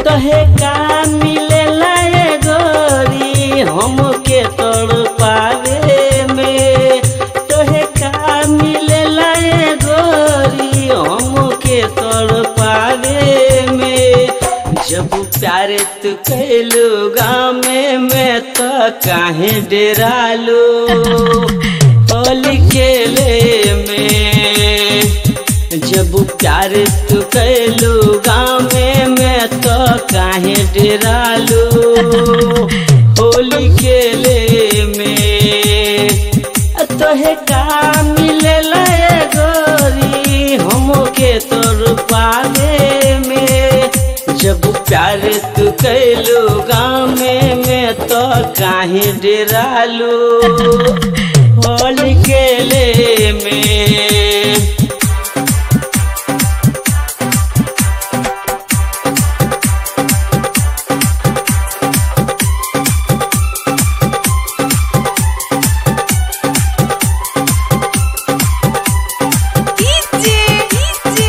तहे का मिलेला ए गोरी हमके तोड़ पावे में तोहे का मिलेला ए गोरी हमके तोड़ पावे में जब प्यारे तू कैलू गाँव में तो काहे डेरालू होली खेले में जब प्यार तू कैलू गाँव में तो काहे डेरालू होली खेले में तोहे का मिलेला ए गोरी हमके तोर पावे में जब प्यार तू कैलू गाँव में तो काहे डेरालू होली खेले में डीजे डीजे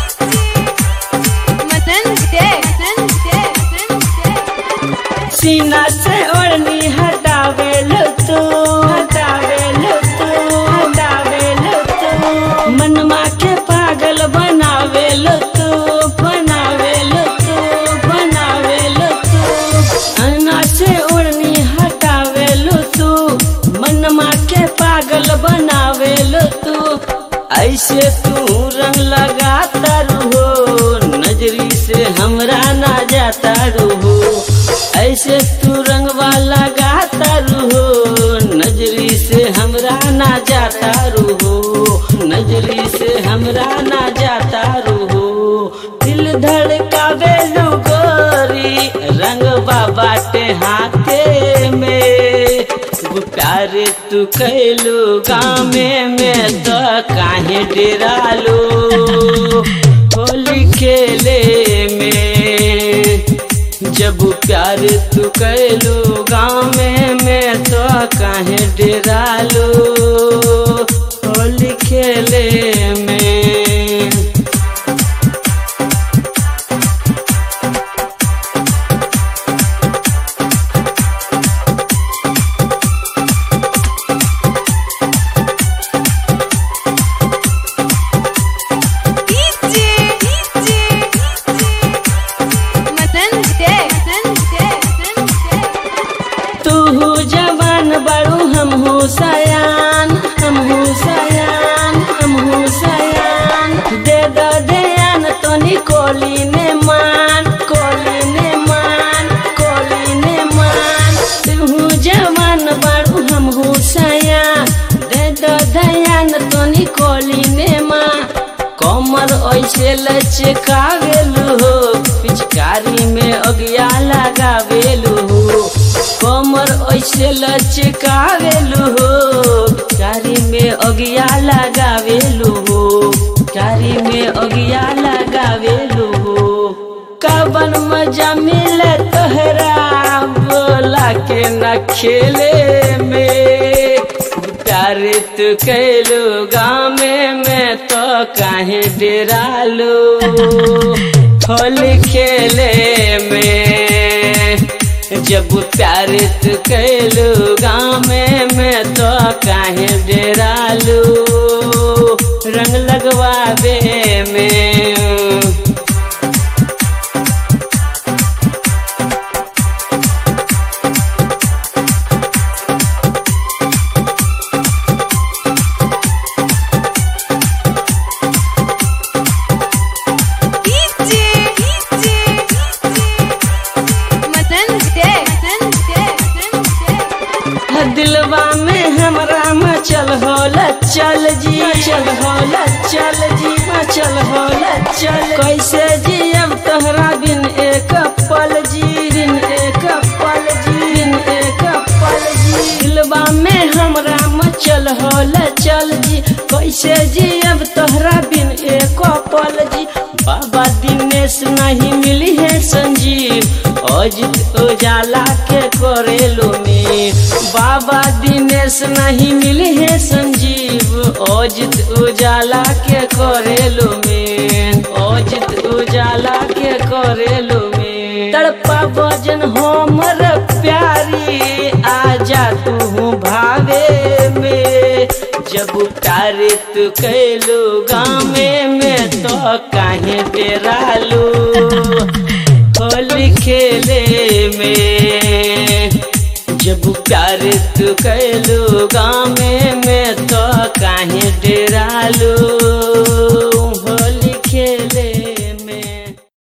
मदन दे मदन दे मदन दे सीना से ओढ़नी हटावे लो तू हटावे लो तू हटावे लो तू मनमा के पागल बनावे लो तू बनावे लो तू बनावे लो तू अन्ना से ओढ़नी हटावे लो तू मनमा के पागल बनावे लो तू ऐसे तू रंग लगाता रहो नजरी से हमरा ना जाता रहो ऐसे तू रंगवा लगाता रहो नजरी से हमरा ना जाता रहो नजरी से हमरा ना जाता रहो दिल धड़कावे लो गोरी रंग बाटे हाथे में वो प्यार तू कैलू गाँव में तो काहे डेरालू होली खेले में जब प्यार तू कैलू गाँव में तो काहे डेरालू होली खेले में डीजे डीजे मदन दे मदन दे मदन दे तू हो जवान बड़ू हम हो सयान हम हो सयान हम हो सयान दे दो दयान तो कोली ने मान कोली ने मान कोली ने मान तू हो जवान बड़ू हम हो सयान दे दो दयान तो कोली ने मान कमर ऐसे लचकावेलू हो पिचकारी में अगिया लगावेलू हो कमर ऐसे लचकावेलू हो पिचकारी में अगिया लगावेलू हो पिचकारी में अगिया लगावेलू हो कबन मजा मिले तोहरा बोला के न खेले में प्यार तू कैलू गाँव में तो काहे डेरालू होली खेले में जब प्यार तू कैलू गाँव में तो काहे डेरालू रंग लगवावे में डीजे डीजे मदन दे मदन दे मदन दे दिलवा में हमरा मचल होला चल जी चल होला चल जी मचल होला चल कैसे जियब तोहरा बिन एक पल जी बिन एक पल जी बिन एक पल जी दिलवा में हमरा मचल होला चल जी कैसे जियब तोहरा बिन एक पल जी बाबा दिनेश नहीं मिली है संजीव अजित उजाला के करेलो में बाबा दिनेश नहीं मिली है संजीव अजित उजाला के करेलो में अजित उजाला के करेलो में तड़पा वजन हमर प्यारी आजा तू भावे में जब प्यार तू कैलू गामे में तो काहे डेरालू होली खेले में जब प्यार तू कैलू गाँव